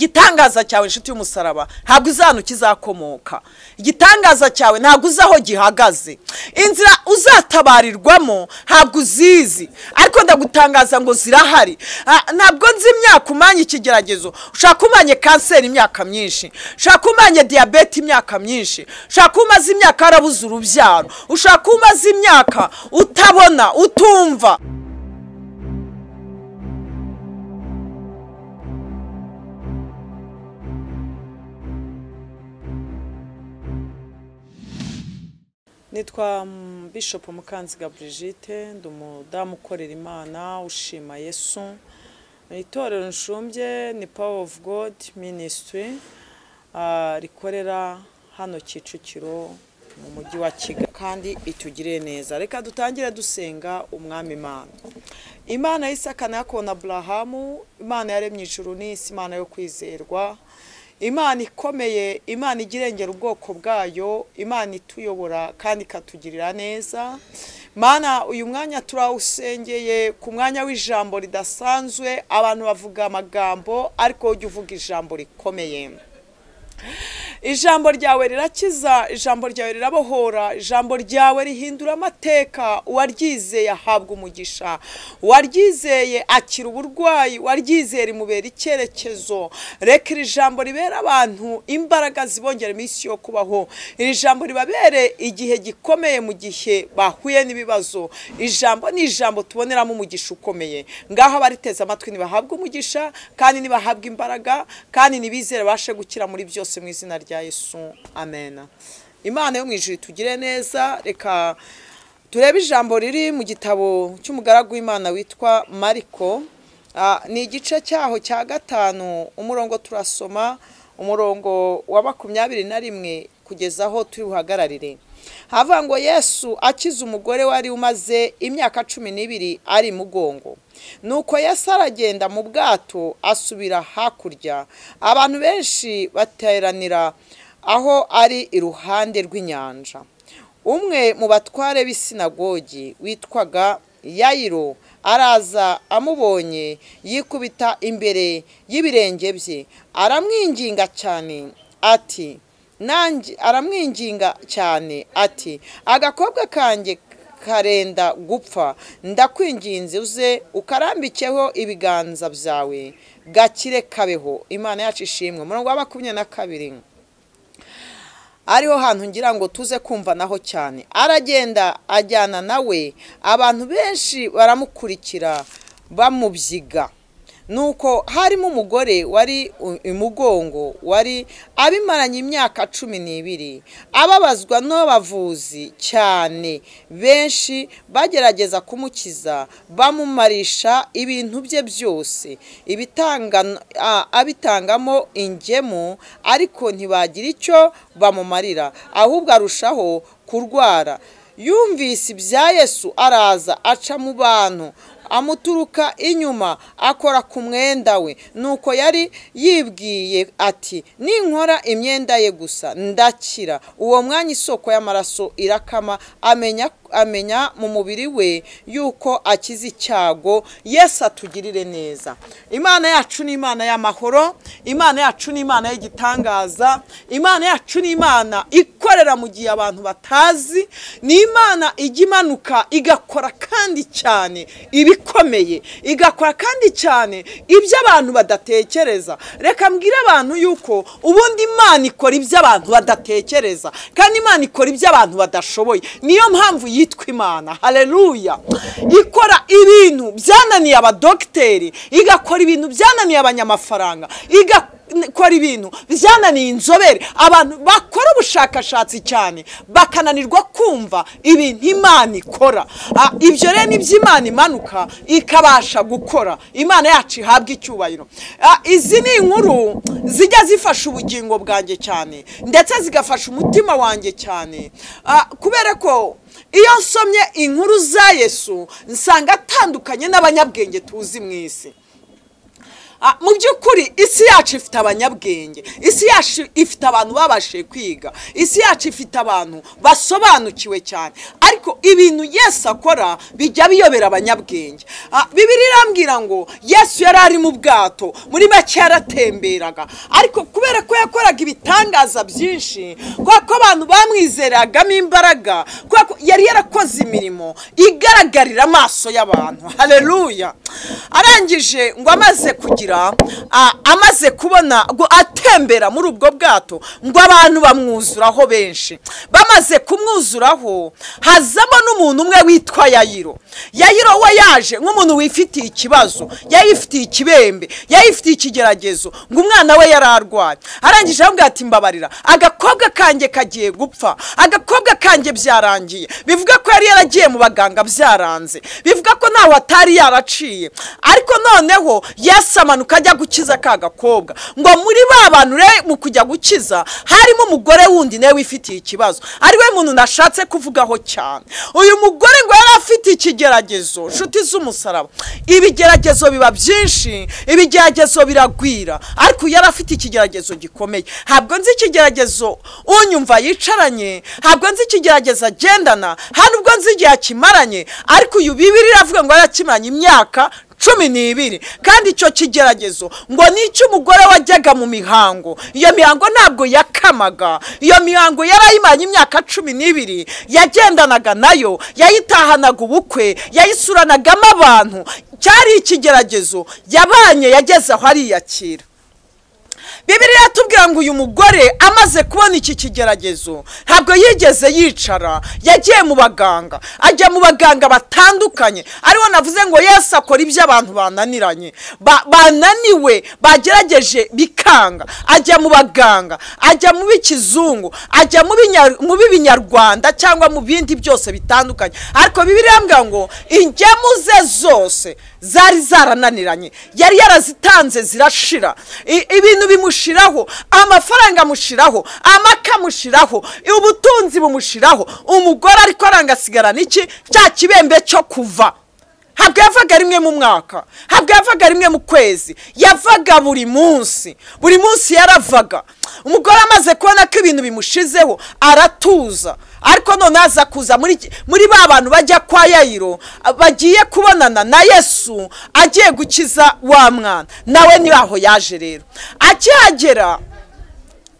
igitangaza cyawe inshuti y'umusaraba ntabwo uzi ahantu kizakomoka igitangaza cyawe ntabwo uzi aho gihagaze inzira uzatabarirwamo ntabwo uzizi ariko ndagutangaza ngo zirahari Ah, ntabwo nzi imyaka umanye ikigeragezo ushaka umanye kanseri imyaka myinshi ushaka umanye diyabete imyaka myinshi ushaka umaze imyaka warabuze urubyaro ushaka umaze imyaka utabona utumva nitwa mm, bishop mukanziga brigitte ndi umudamu ukorera imana ushima yesu itorero nshumbye ni power of god ministry ah, rikorera hano kicukiro mu mujyi wa kigali kandi itugirire neza reka dutangire dusenga umwami imana imana y'isaka na yakobo na aburahamu imana yaremye ijuru n'isi imana yo kwizerwa imana ikomeye imana igirengera ubwoko bwayo imana ituyobora kandi ikatugirira neza mana uyu mwanya turawusengeye ku mwanya w'ijambo ridasanzwe abantu bavuga amagambo ariko ujya uvuga ijambo rikomeye ijambo ryawe rirakiza ijambo ryawe rirabohora ijambo ryawe rihindura amateka uwaryizeye ahabwa umugisha uwaryizeye akira uburwayi uwaryizeye rimubera icyerekezo reka iri jambo ribera abantu imbaraga zibongera iminsi yo kubaho iri jambo ribabere igihe gikomeye mu gihe bahuye n'ibibazo ijambo ni ijambo tuboneramo umugisha ukomeye ngaho abariteze amatwi ntibahabwe umugisha kandi ntibahabwe imbaraga kandi ntibizere bashe gukira muri byose mu izina rya yesu amen imana yo mu ijuru tugire neza reka turebe ijambo riri mu gitabo cy'umugaragu w'imana witwa mariko Ah, ni igice cyaho cya gatanu umurongo turasoma umurongo wa makumyabiri na rimwe kugeza aho turi buhagararire havuga ngo yesu akize umugore wari umaze imyaka cumi n'ibiri ari mugongo nuko yesu aragenda mu bwato asubira hakurya abantu benshi bateranira aho ari iruhande rw'inyanja umwe mu batware b'isinagogi witwaga yayiro araza amubonye yikubita imbere y'ibirenge bye aramwinginga cyane ati nanjye aramwinginga cyane ati agakobwa kanjye karenda gupfa ndakwinginze uze ukarambikeho ibiganza byawe gakire kabeho imana yacu ishimwe umurongo wa makumyabiri na kabiri ariho hantu ngira ngo tuze kumva naho cyane aragenda ajyana nawe abantu benshi baramukurikira bamubyiga nuko harimo umugore wari u- imugongo wari abimaranye imyaka cumi n'ibiri ababazwa n'abavuzi cyane benshi bagerageza kumukiza bamumarisha ibintu bye byose ibitanga- a- abitangamo ingemu ariko ntibagira icyo bamumarira ahubwo arushaho kurwara yumvise ibya yesu araza aca mu bantu amuturuka inyuma akora ku mwenda we nuko yari yibwiye ati ninkora imyenda ye gusa ndakira uwo mwanya isoko y'amaraso irakama amenya amenya mu mubiri we yuko akize icyago yesu atugirire neza imana yacu ni imana y'amahoro imana yacu ni imana y'igitangaza imana yacu ni imana ikorera mu gihe abantu batazi ni imana ijya imanuka igakora kandi cyane ibikomeye igakora kandi cyane ibyo abantu badatekereza reka mbwire abantu yuko ubundi imana ikora ibyo abantu badatekereza kandi imana ikora ibyo abantu badashoboye niyo mpamvu yitwa imana hareruya ikora ibintu byananiye abadogiteri igakora ibintu byananiye abanyamafaranga igakora kora ibintu byananiye inzobere abantu bakora ubushakashatsi cyane bakananirwa kumva ibintu imana ikora Ah, ibyo rero ni byo imana imanuka ikabasha gukora imana yacu ihabwa icyubahiro Ah, izi ni inkuru zijya zifasha ubugingo bwanjye cyane ndetse zigafasha umutima wanjye cyane Ah, kubera ko iyo nsomye inkuru za yesu nsanga atandukanye n'abanyabwenge tuzi mu isi Ah, mu by'ukuri isi yacu ifite abanyabwenge isi yacu ifite abantu babashije kwiga isi yacu ifite abantu basobanukiwe cyane ariko ibintu yesu akora bijya biyobera abanyabwenge Ah, bibiri irambwira ngo yesu yari ari mu bwato muri make yaratemberaga ariko kubera ko yakoraga ibitangaza byinshi kubera ko abantu bamwizeragamo imbaraga kubera ko yari yarakoze imirimo igaragarira amaso y'abantu hareruya arangije ngo amaze kugira ah, amaze kubona ngo atembera muri ubwo bwato ngo abantu bamwuzuraho benshi bamaze kumwuzuraho hazamo n'umuntu umwe witwa yayiro yayiro we yaje nk'umuntu wifitiye ikibazo yari yifitiye ikibembe yari yifitiye ikigeragezo ngo umwana we yari arwaye arangije aramubwira ati mbabarira agakobwa kanjye kagiye gupfa agakobwa kanjye byarangiye bivuga ko yari yaragiye mu baganga byaranze bivuga ko ntaho atari yaraciye ariko noneho yesu amanuka ajya gukiza ka gakobwa ngo muri ba bantu re mu kujya gukiza harimo umugore wundi nawe wifitiye ikibazo ari we muntu nashatse kuvugaho cyane uyu mugore ngo yari afite ikigeragezo nshuti z'umusaraba ibigeragezo biba byinshi ibigeragezo biragwira ariko uyu yari afite ikigeragezo gikomeye ntabwo nzi ikigeragezo unyumva yicaranye ntabwo nzi ikigeragezo agendana nta nubwo nzi igihe akimaranye ariko uyu bibiri iravuga ngo yarakimaranye imyaka cumi n'ibiri kandi icyo kigeragezo ngo ni icy'umugore wajyaga mu mihango iyo mihango ntabwo yakamaga iyo mihango yarayimanye imyaka cumi n'ibiri yagendanaga nayo yayitahanaga ubukwe yayisuranagamo abantu cyari ikigeragezo yabanye yageze aho ariyakira bibiri yatubwira ngo uyu mugore amaze kubona iki kigeragezo ntabwo yigeze yicara yagiye mu baganga ajya mu baganga batandukanye aribo navuze ngo yesu akora ibyo abantu bananiranye Ba- bananiwe bagerageje bikanga ajya mu baganga ajya mu b'ikizungu ajya mu binya- mu b'ibinyarwanda cyangwa mu bindi byose bitandukanye ariko bibiri yambwira ngo ingemu ze zose zari zarananiranye yari yarazitanze zirashira I- ibintu bimushiraho amafaranga amushiraho amaka amushiraho ubutunzi bumushiraho umugore ariko arangasigarana iki cya kibembe cyo kuva ntabwo yavaga rimwe mu mwaka ntabwo yavaga rimwe mu kwezi yavaga buri munsi buri munsi yaravaga umugore amaze kubona ko ibintu bimushizeho aratuza ariko noneho aza kuza muri iki- muri ba bantu bajya kwa yayiro bagiye kubonana na yesu agiye gukiza wa mwana nawe ni aho yaje rero akihagera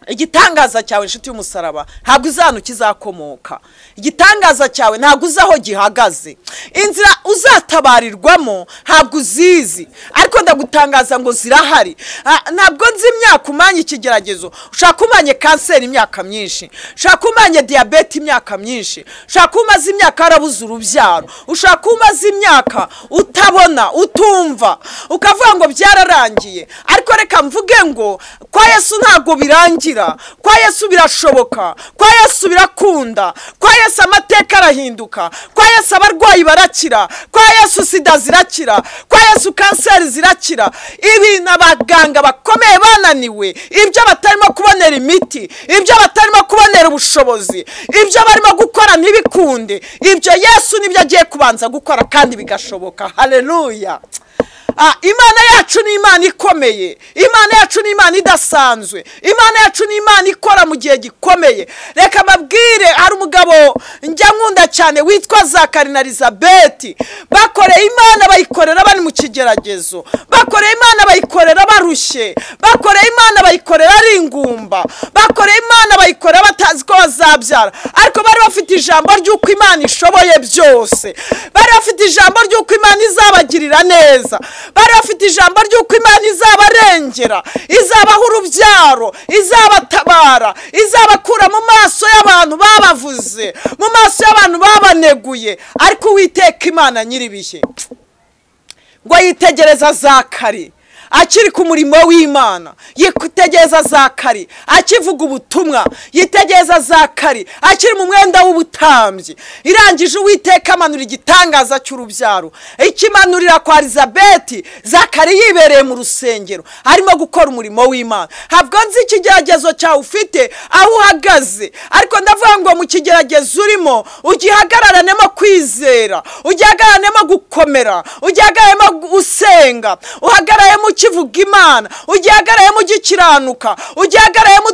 igitangaza cyawe inshuti y'umusaraba ntabwo uzi ahantu kizakomoka igitangaza cyawe ntabwo uzi aho gihagaze inzira uzatabarirwamo ntabwo uzizi ariko ndagutangaza ngo zirahari Ah, ntabwo nzi imyaka umanye ikigeragezo ushaka umanye kanseri imyaka myinshi ushaka umanye diyabete imyaka myinshi ushaka umaze imyaka warabuze urubyaro ushaka umaze imyaka utabona utumva ukavuga ngo byararangiye ariko reka mvuge ngo kwa yesu ntabwo birangira kwa yesu birashoboka kwa yesu birakunda kwa yesu amateka arahinduka kwa yesu abarwayi barakira kwa yesu sida zirakira kwa yesu kanseri zirakira ibintu abaganga bakomeye bananiwe ibyo batarimo kubonera imiti ibyo batarimo kubonera ubushobozi ibyo barimo gukora ntibikunde ibyo yesu nibyo agiye kubanza gukora kandi bigashoboka haleluya Ah, imana yacu ni imana ikomeye imana yacu ni imana idasanzwe imana yacu ni imana ikora mu gihe gikomeye reka mabwire hari umugabo njya nkunda cyane witwa zakari na elizabeti bakoreye imana bayikorera bari mu kigeragezo bakoreye imana bayikorera barushye bakoreye imana bayikorera ari ingumba bakoreye imana bayikorera batazi ko bazabyara ariko bari bafite ijambo ry'uko imana ishoboye byose bari bafite ijambo ry'uko imana izabagirira neza bari bafite ijambo ry'uko imana izabarengera izabaha urubyaro izabatabara izabakura mu maso y'abantu babavuze mu maso y'abantu babaneguye ariko uwiteka imana nyir'ibihe ngo yitegereza zakari akiri ku murimo w'imana yitegereza zakari akivuga ubutumwa yitegereza zakari akiri mu mwenda w'ubutambyi irangije uwiteka amanura igitangaza cy'urubyaro ikimanurira kwa elizabeti zakari yibereye mu rusengero arimo gukora umurimo w'imana ntabwo nzi ikigeragezo cyawe ufite aho uhagaze ariko ndavuga ngo mu kigeragezo urimo ugihagaranemo kwizera ugihagaranemo gukomera ugihagaranemo gusenga uhagararemo ukivuga imana ugihagarayemo ugikiranuka ugihagarayemo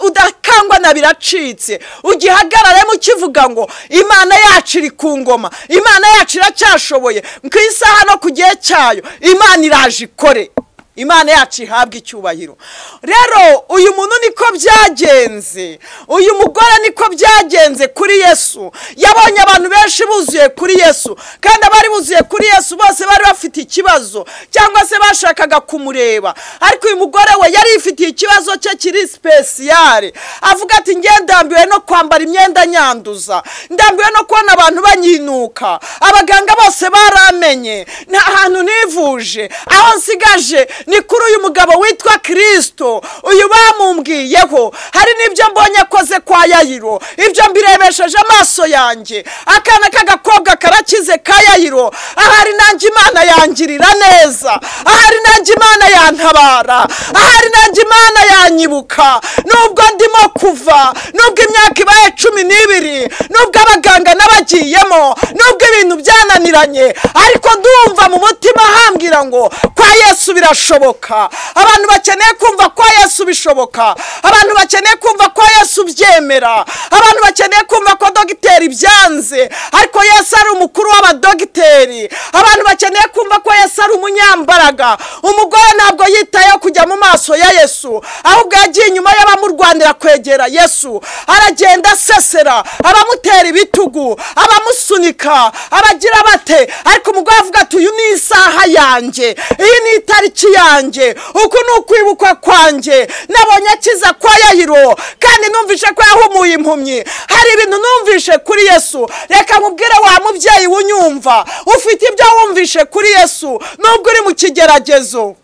udakangwa na biracitse ugihagararemo ukivuga ngo imana yacu iri ku ngoma imana yacu iracyashoboye ku isaha no ku gihe cyayo imana iraje ikore imana yacu ihabwa icyubahiro rero uyu muntu niko byagenze uyu mugore niko byagenze kuri yesu yabonye abantu benshi buzuye kuri yesu kandi abari buzuye kuri yesu bose bari bafite ikibazo cyangwa se bashakaga kumureba ariko uyu mugore we yari yifitiye ikibazo cye kiri sipesiyare avuga ati nge ndambiwe no kwambara imyenda nyanduza ndambiwe no kubona abantu banyinuka abaganga bose baramenye nta hantu nivuje aho nsigaje ni kuri uyu mugabo witwa kirisito uyu bamumbwiyeho hari n'ibyo mbonye akoze kwa yayiro ibyo mbirebesheje amaso yanjye akana k'agakobwa karakize ka yayiro ahari nanjye imana yangirira neza ahari nanjye imana yantabara ahari nanjye imana yanyibuka nubwo ndimo kuva nubwo imyaka ibaye cumi n'ibiri nubwo abaganga n'abagiyemo nubwo ibintu byananiranye ariko ndumva mu mutima ahambwira ngo kwa yesu birashoboka birashoboka abantu bakeneye kumva ko yesu bishoboka abantu bakeneye kumva ko yesu byemera abantu bakeneye kumva ko dogiteri byanze ariko yesu ari umukuru w'abadogiteri abantu bakeneye kumva ko yesu ari umunyambaraga umugore ntabwo yitayeho kujya mu maso ya yesu ahubwo yagiye inyuma y'abamurwanira kwegera yesu aragenda asesera abamutera ibitugu abamusunika abagira bate ariko umugore avuga ati uyu ni isaha yanjye iyi ni itariki yanjye uku ni ukwibukwa kwanjye nabonye akiza kwa yayiro kandi numvise ko yahumuye impumyi hari ibintu numvise kuri yesu reka nkubwire wa mubyeyi wunyumva ufite ibyo wumvishe kuri yesu nubwo uri mu kigeragezo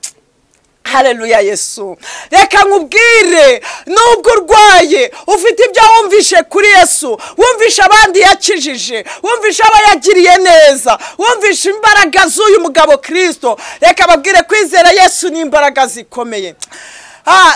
hareruya yesu reka nkubwire nubwo urwaye ufite ibyo wumvishe kuri yesu wumvishe abandi yakijije wumvishe abo yagiriye neza wumvishe imbaraga z'uyu mugabo kirisito reka babwire kwizera yesu ni imbaraga zikomeye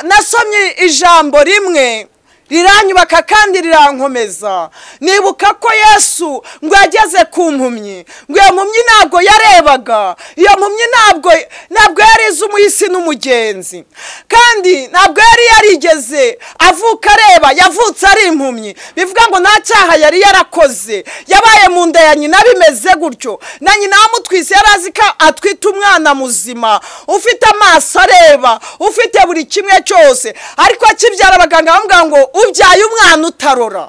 nasomye ijambo rimwe riranyubaka kandi rirankomeza nibuka ko yesu ngo yageze ku mpumyi ngo iyo mpumyi ntabwo yarebaga iyo mpumyi ntabwo ntabwo yari izi umuhisi n'umugenzi kandi ntabwo yari yarigeze avuka areba yavutse ari impumyi bivuga ngo nta cyaha yari yarakoze yabaye mu nda ya nyina bimeze gutyo na nyina wamutwise yari azi ko atwite umwana muzima ufite amaso areba ufite buri kimwe cyose ariko akibyara abaganga bamubwira ngo ubyaye umwana utarora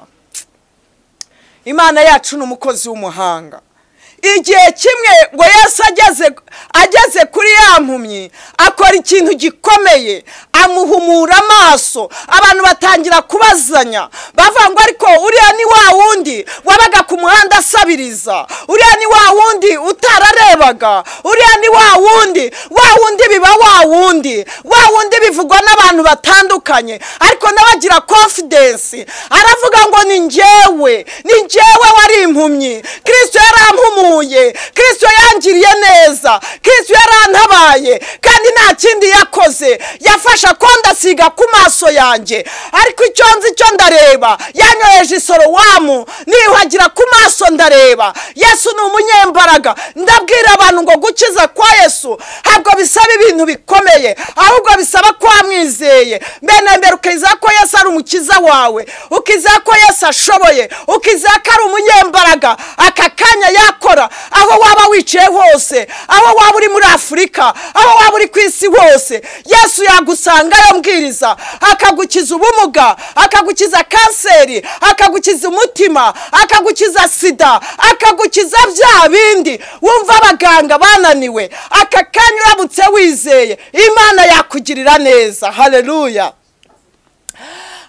imana yacu ni umukozi w'umuhanga igihe kimwe ngo yesu ageze kuri ya mpumyi akora ikintu gikomeye amuhumura amaso abantu batangira kubazanya bavuga ngo ariko uriya ni wa wundi wabaga ku muhanda asabiriza uriya ni wa wundi utararebaga uriya ni wa wundi wa wundi biba wa wundi wa wundi bivugwa n'abantu batandukanye ariko n'abagira konfidensi aravuga ngo ni njyewe ni njyewe wari impumyi kirisito yarampumuye kirisito yangiriye neza kirisito yarantabaye kandi nta kindi yakoze yafashe akondasiga ku maso yanjye ariko icyo nzi cyo ndareba yanyoheje isorowamu niyuhagira ku maso ndareba yesu ni umunyembaraga ndabwira abantu ngo gukiza kwa yesu ntabwo bisaba ibintu bikomeye ahubwo bisaba ko wamwizeye mbene mbere ukizera ko yesu ari umukiza wawe ukizera ko yesu ashoboye ukizera ko ari umunyembaraga aka kanya yakora aho waba wicaye hose aho waba uri muri afurika aho waba uri ku isi hose yesu yagusanga yambwiriza akagukiza ubumuga akagukiza kanseri akagukiza umutima akagukiza sida akagukiza bya bindi wumva abaganga bananiwe aka kanya uramutse wizeye imana yakugirira neza hareruya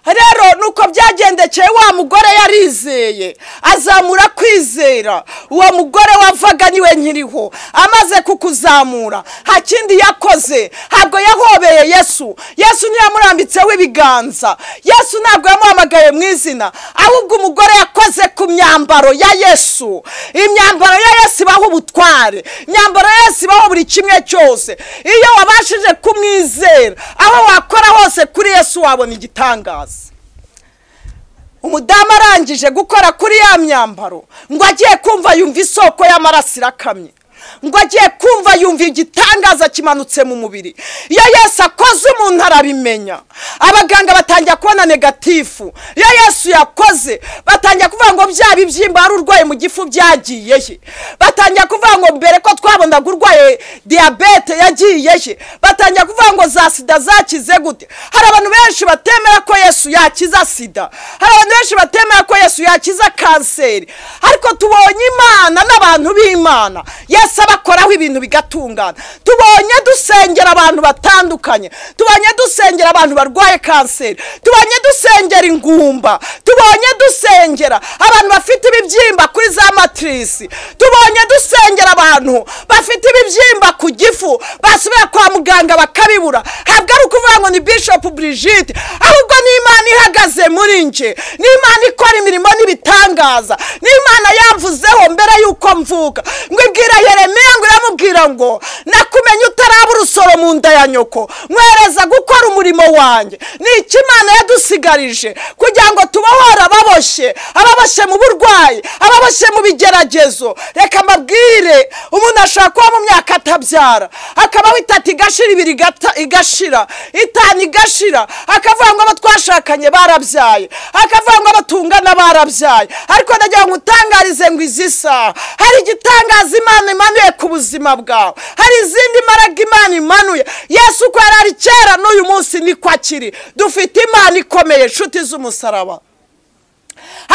rero nuko byagendekeye wa mugore yarizeye azamura kwizera uwo mugore wavaga niwe nkiriho amaze kukuzamura nta kindi yakoze ntabwo yahobeye yesu yesu ntiyamurambitseho ibiganza yesu ntabwo yamuhamagaye mu izina ahubwo umugore yakoze ku myambaro ya yesu imyambaro ya yesu ibaho ubutware imyambaro ya yesu ibaho buri kimwe cyose iyo wabashije kumwizera aho wakora hose kuri yesu wabona igitangaza umudamu arangije gukora kuri ya myambaro ngo agiye kumva yumva isoko y'amaraso irakamye ngo agiye kumva yumva igitangaza kimanutse mu mubiri iyo yesu akoze umuntu arabimenya abaganga batangira kubona negatifu iyo yesu yakoze batangira kuvuga ngo bya bibyimba wari urwaye mu gifu byagiye he batangira kuvuga ngo mbere ko twabonaga urwaye diyabete yagiye he batangira kuvuga ngo za sida zakize gute hari abantu benshi batemera ko yesu yakiza sida hari abantu benshi batemera ko yesu yakiza kanseri ariko tubonye imana n'abantu b'imana yesu abakoraho ibintu bigatungana tubonye dusengera abantu batandukanye tubonye dusengera abantu barwaye kanseri tubonye dusengera ingumba tubonye dusengera abantu bafite ibibyimba kuri za matirisi tubonye dusengera abantu bafite ibibyimba ku gifu basubira kwa muganga bakabibura ntabwo ari ukuvuga ngo ni bishop Brigitte ahubwo ni imana ihagaze muri nje ni imana ikora imirimo n'ibitangaza ni imana yamvuzeho mbere y'uko mvuka ngo ibwira yeremiya ngo iramubwira ngo nakumenye utaraba urusoro mu nda ya nyoko mwereza gukora umurimo wanjye ni iki imana yadusigarije kugira ngo tubohore ababoshye ababoshye mu burwayi ababoshye mu bigeragezo reka mbabwire umuntu ashobora kuba mu myaka atabyara akabaho itatu igashira ibiri igata- igashira itanu igashira akavuga ngo abo twashakanye barabyaye akavuga ngo abo tungana barabyaye ariko ndagira ngo utangarize ngo izi saha hari igitangaza imana imanuye ku buzima bwawe hari izindi mbaraga imana imanuye yesu uko yari ari kera n'uyu munsi niko akiri dufite imana ikomeye inshuti z'umusaraba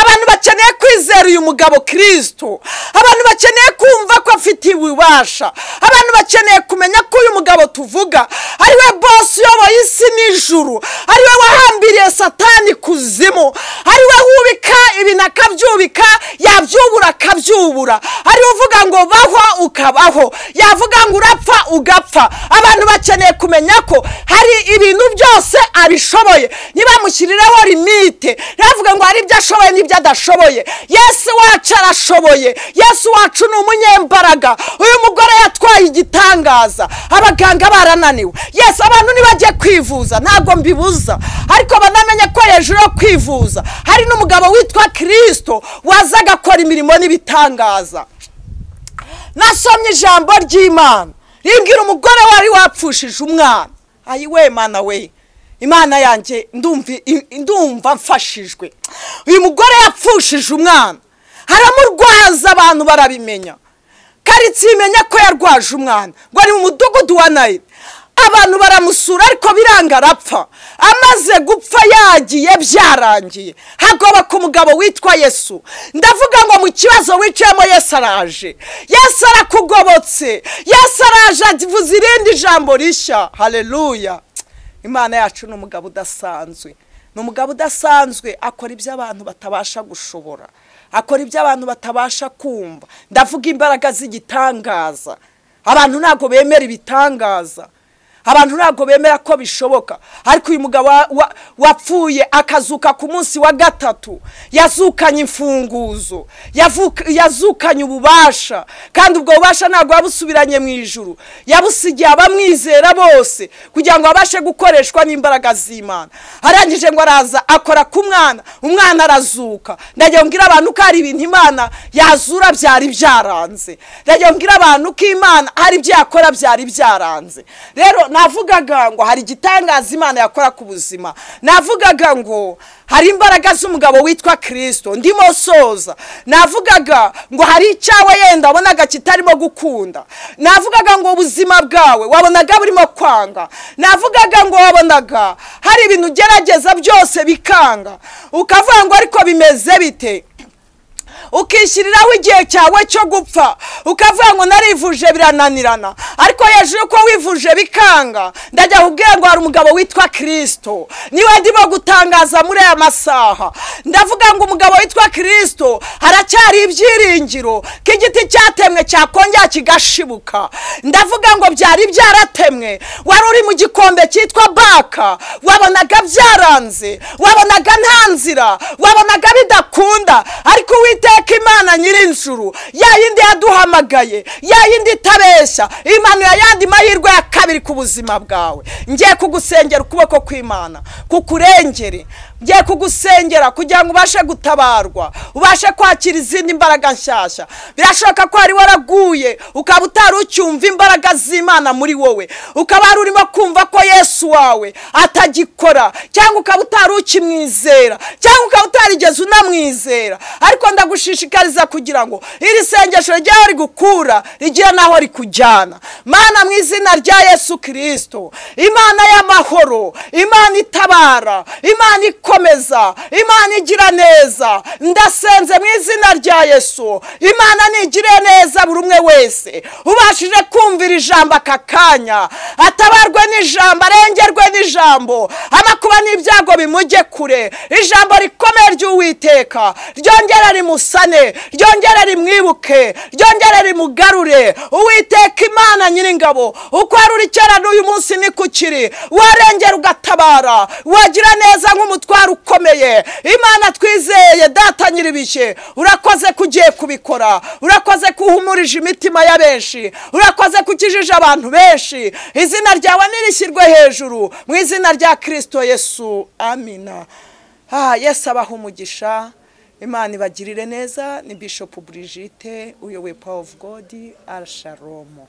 abantu bakeneye kwizera uyu mugabo kirisito abantu bakeneye kumva ko afite ububasha abantu bakeneye kumenya ko uyu mugabo tuvuga ariwe bosi uyoboye isi n'ijuru ariwe wahambiriye satani kuzimu ariwe wubika ibintu akabyubika yabyubura akabyubura ariwe uvuga ngo baho ukabaho yavuga ngo urapfa ugapfa abantu bakeneye kumenya ko hari ibintu byose abishoboye ntibamushyirireho limite ntibavuge ngo hari ibyo ashoboye n'ibyo adashoboye yesu wacu arashoboye yesu wacu ni umunyembaraga uyu mugore yatwaye igitangaza abaganga barananiwe yesu abantu ntibajye kwivuza ntabwo mbibuza ariko banamenye ko hejuru yo kwivuza hari n'umugabo witwa kirisito waza agakora imirimo n'ibitangaza nasomye ijambo ry'imana rimbwira umugore wari wapfushije umwana ayi we mana we imana yanjye ndumva ndumva mfashijwe uyu mugore yapfushije umwana aramurwaza abantu barabimenya karitsiye imenya ko yarwaje umwana ngo ari mu mudugudu wa nayiri abantu baramusura ariko biranga arapfa amaze gupfa yagiye byarangiye hagoba ku mugabo witwa yesu ndavuga ngo mu kibazo wiciyemo yesu araje yesu arakugobotse yesu araje avuze irindi jambo rishya hareruya imana yacu ni umugabo udasanzwe ni umugabo udasanzwe akora ibyo abantu batabasha gushobora akora ibyo abantu batabasha kumva ndavuga imbaraga z'igitangaza abantu ntabwo bemera ibitangaza abantu ntabwo bemera ko bishoboka ariko uyu mugabo wa- wa- wapfuye akazuka ku munsi wa gatatu yazukanye imfunguzo yavuka- yazukanye ububasha kandi ubwo bubasha ntabwo yabusubiranye mu ijuru yabusigiye abamwizera bose kugira ngo abashe gukoreshwa n'imbaraga z'imana arangije ngo araza akora ku mwana umwana arazuka ndagira ngo mbwire abantu ko hari ibintu imana yazura byari byaranze ndagira ngo mbwire abantu ko imana hari ibyo yakora byari byaranze rero navugaga ngo hari igitangaza imana yakora ku buzima navugaga ngo hari imbaraga z'umugabo witwa kirisito ndimo soza navugaga ngo hari icyawe yenda wabonaga kitarimo gukunda navugaga ngo ubuzima bwawe wabonaga burimo kwanga navugaga ngo wabonaga hari ibintu ugerageza byose bikanga ukavuga ngo ariko bimeze bite ukishyiriraho igihe cyawe cyo gupfa ukavuga ngo narivuje birananirana ariko hejuru yuko wivuje bikanga ndajya kubwira ngo hari umugabo witwa kirisito niwe ndimo gutangaza muri aya masaha ndavuga ngo umugabo witwa kirisito haracyari ibyiringiro ko igiti cyatemwe cyakongera kigashibuka ndavuga ngo byari byaratemwe wari uri mu gikombe cyitwa baka wabonaga byaranze wabonaga nta nzira wabonaga bidakunda ariko uwiteka imana nyirinjuru ya yindi yaduhamagaye ya yindi itabeshya imanuye ayandi mahirwe ya kabiri ku buzima bwawe ngiye kugusengera ukuboko kw'imana kukurengere ngiye kugusengera kugira ngo ubashe gutabarwa ubashe kwakira izindi mbaraga nshyashya birashoboka ko wari waraguye ukaba utari ucyumva imbaraga z'imana muri wowe ukaba wari urimo kumva ko yesu wawe atagikora cyangwa ukaba utari ukimwizera cyangwa ukaba utarigeze unamwizera ariko ndagushishikariza kugira ngo iri sengesho ryawe rigukura rigire n'aho rikujyana mana mu izina rya yesu kirisito imana y'amahoro imana itabara imana ikomeza imana igira neza ndasenze mu izina rya yesu imana nigire neza buri umwe wese ubashije kumvira ijambo aka kanya atabarwe n'ijambo arengerwe n'ijambo amakuba n'ibyago bimujye kure ijambo rikomeye ry'uwiteka ryongera rimusane ryongera rimwibuke ryongera rimugarure uwiteka imana nyiringabo uko wari uri kera n'uyu munsi ni ku kiri warengera ugatabara wagira neza nk'umutwaro ukomeye imana twizeye data nyiribishye urakoze ko ugiye kubikora urakoze ko uhumurije imitima ya benshi urakoze ko ukijije abantu benshi izina ryawe nirishyirwe hejuru mu izina rya kirisito yesu amina aha yesu abaha umugisha imana ibagirire neza ni bishopu burigite uyoboye pawa ofu godi arashalomo